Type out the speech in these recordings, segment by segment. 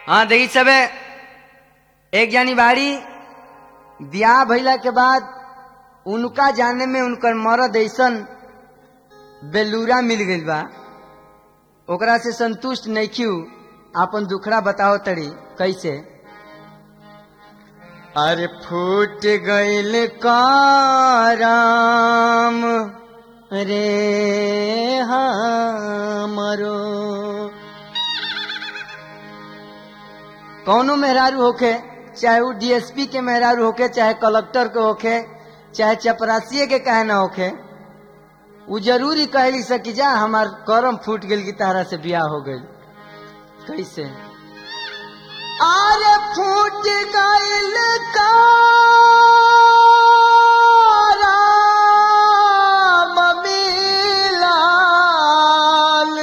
हाँ देखी सबे एक जानी बाड़ी ब्याह भइला के बाद उनका जाने में उनकर मरद ऐसन बेलूरा मिल गइल बा ओकरा से संतुष्ट नइखी आपन दुखड़ा बताओ तड़ी कैसे अरे फूट गइल करम रे हमरो कौनो मेहरारू होखे चाहे वो डीएसपी के मेहरारू होखे चाहे कलेक्टर के होखे चाहे चपरासिए के कहे ना होखे उ जरूरी कहली सकी जा हमार करम फूट गेल की तारा से ब्याह हो गइल कैसे अरे फूट गइल करम मिलाल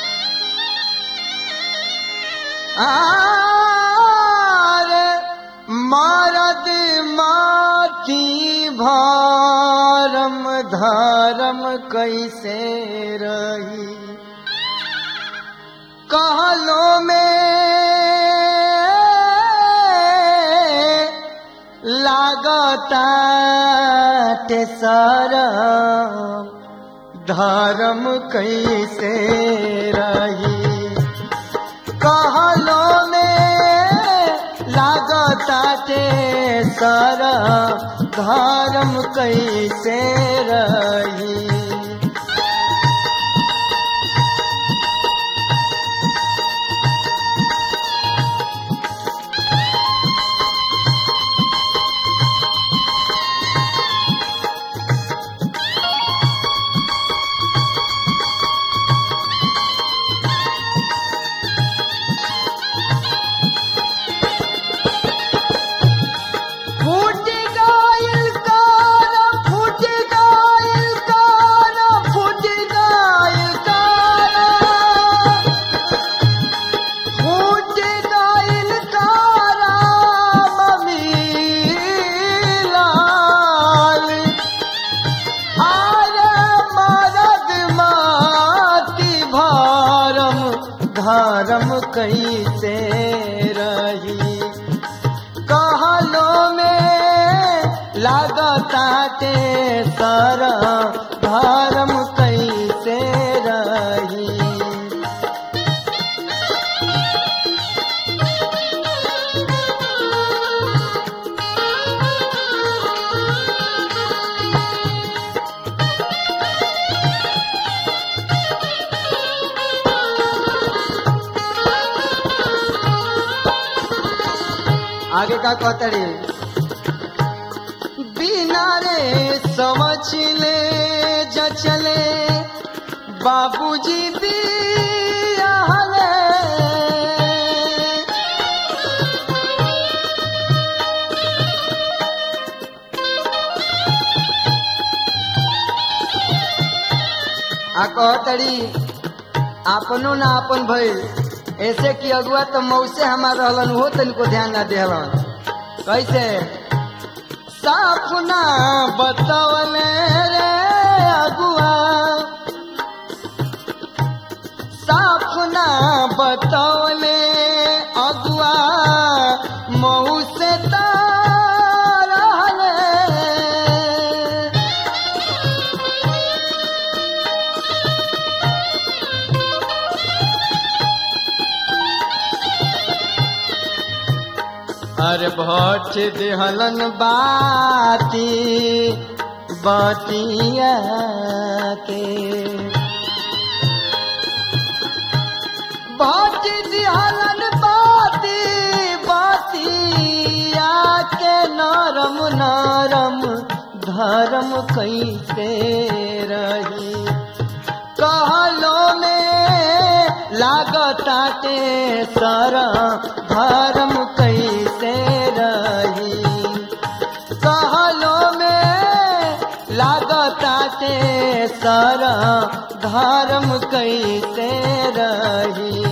आरे मरद माटी भारम धर्म कैसे रही कहलो में लागता सरम धर्म कैसे रही कहलो में लागताटे सर धर्म कैसे रही फूट गइल कार फूट गइल कार फूट गइल कार फूट गइल कार ममीलाल आरे मरद माटी भारम धर्म कैसे रही कहलो में लागताटे सर धर्म कैसे रही आगे का कहतड़ी बिना रे समझ ले जचले बाबूजी बियाहले आ कहतड़ी अपनो ना अपन भइल ऐसे कि अगुआ तो मौसे हमार रहलन हो तनिको ध्यान ना देहलन कैसे साफ ना बतवले रे अगुआ साफ ना बतवले अगुआ मऊ से रहले अरे भट देहलन बाती बतिया के भट देहलन बाती बतिया के नरम नरम धर्म कैसे रही कहलो में लागताटे सर धर्म कैसे रही कहलो में लागताटे सर धर्म कैसे रही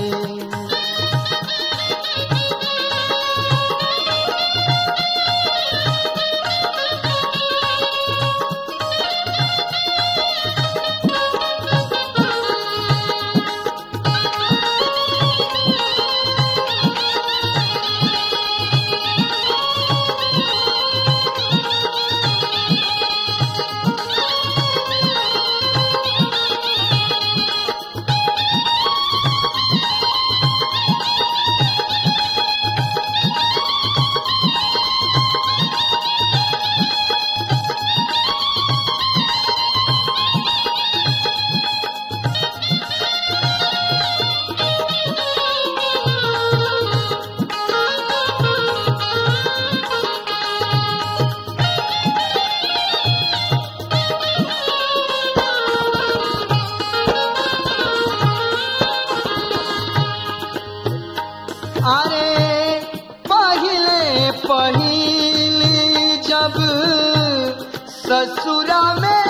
अरे पहले पहिली जब ससुरा में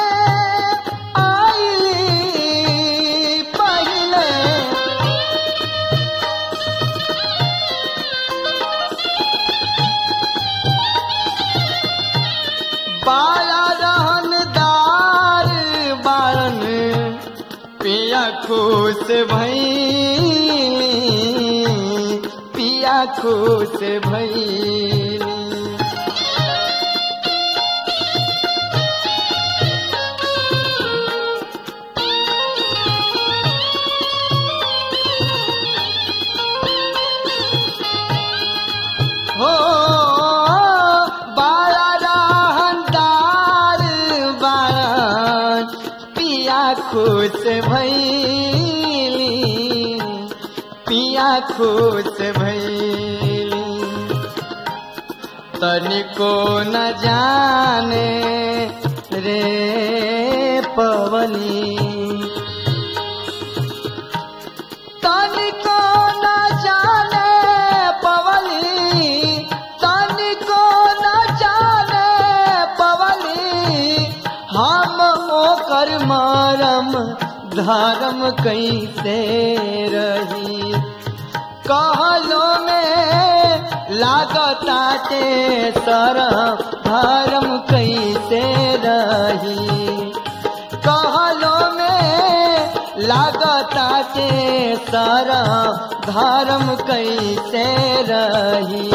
आईली पहले बाला रहनदार बारन पिया खुश भैली पिया खुश भैली हो बाला रहनदार बारन पिया खुश भैली पिया खुश भैली तनिको न जाने रे पवनी तनिको न जाने पवली तनिको न जाने पवली हम ओकर मरम धर्म कैसे रही कहलो में लागताटे सर धर्म कैसे रही कहलो में लागताटे सर धर्म कैसे रही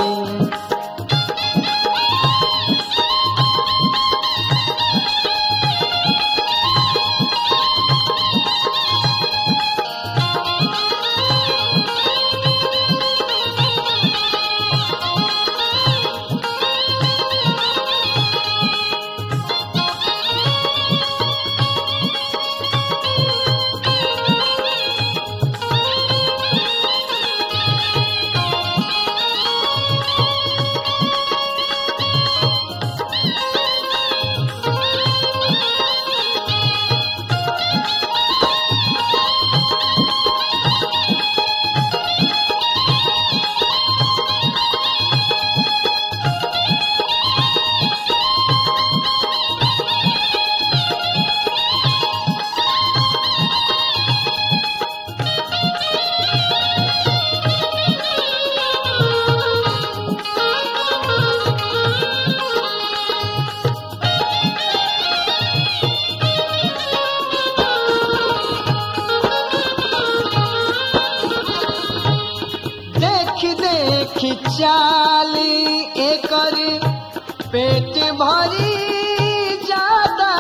देख देख चाली एकर पेट भरी जाता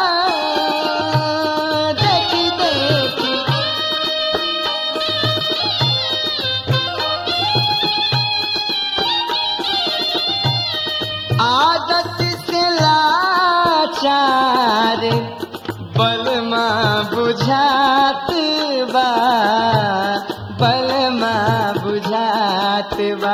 देख देख आदत से लाचार बलमा बुझात बा बलमा बुझात बा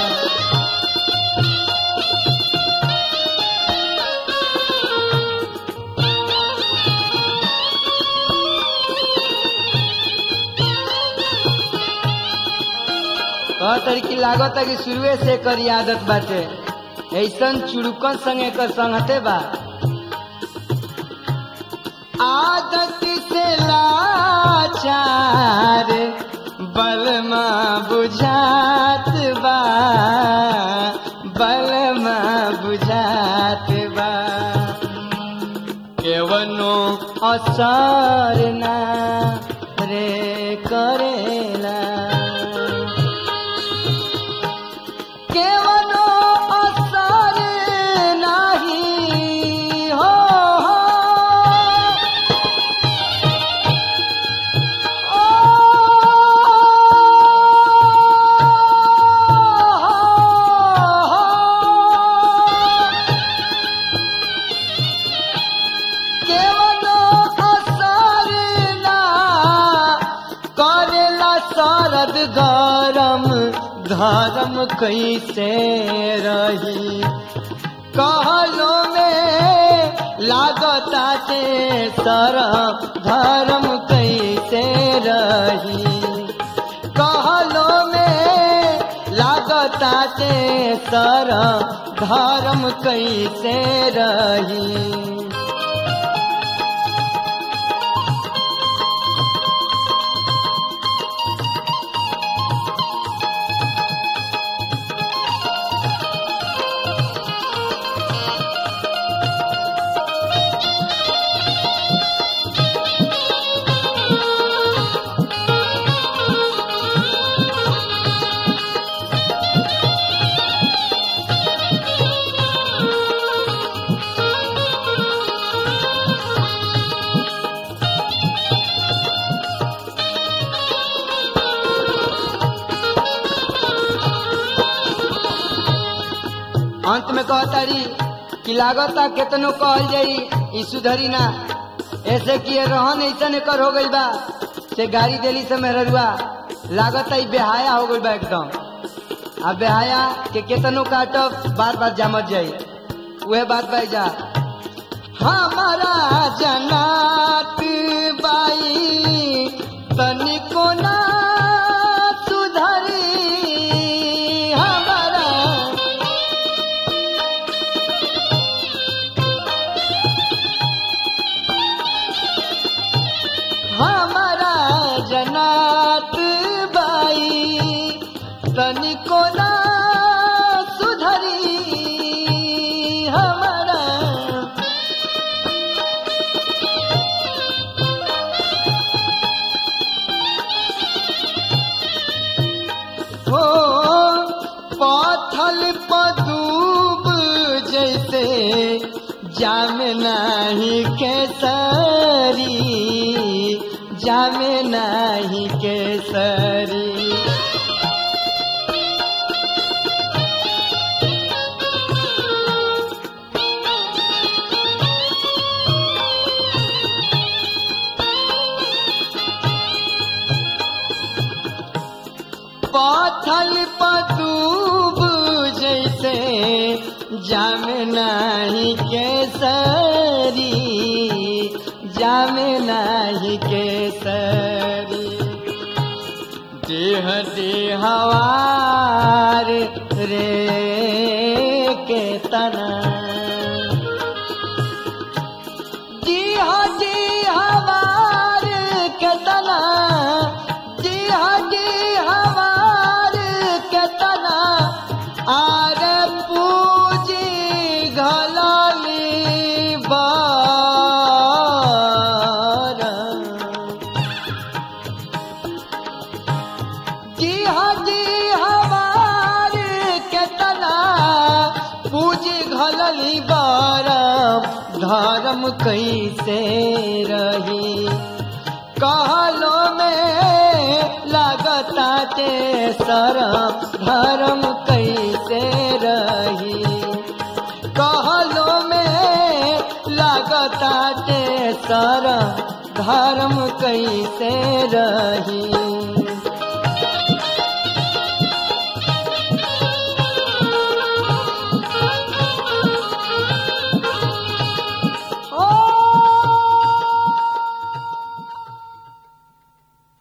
कहतर की लागत कि शुरुए से कर आदत बाटे ऐसन चुड़कन संगे कर संगते बा आदत से लाचार बलमा बुझात बा बलमा बुझात बा केवनो असर ना रे करेला केवनो असर नाही हो हो ओ केवनो असर ना करेला शरद गरम धर्म कैसे रही कहलो में लागता के सरम धर्म कैसे रही कहलो में लागता के सर धर्म कैसे रही अंत में कहतारी कि लागता केतनो कहल जाई ई सुधरी ना ऐसे कि ये रहन ऐसा एकर हो गई बा से गाड़ी देली से मेहरुआ लागता ई बेहाया हो गई बा एकदम आ बेहाया के केतनो काटब बार बार जामत जाई उहे बात बाई जा हमारा जनात बाई तनिको ना सुधरी हमारा हमारा जनात बाई तनिको ना सुधरी हमारा हो पथल पदूब जैसे जाम नाही केसरी जाम नाही केसरी पाथल पतूब जैसे जाम नाही केसरी जाम नाही केसरी देह देहवार रे के तना जी हाँ जी हमार केतना जी हाँ जी हमार केतना आर पूजी घलाली बार जी हाँ जी हमार केतना पूजी घलली बारम धर्म कैसे रही कहलो में लगता ते सरम धर्म कैसे रही कहलो में लगता ते सरम धर्म कैसे रही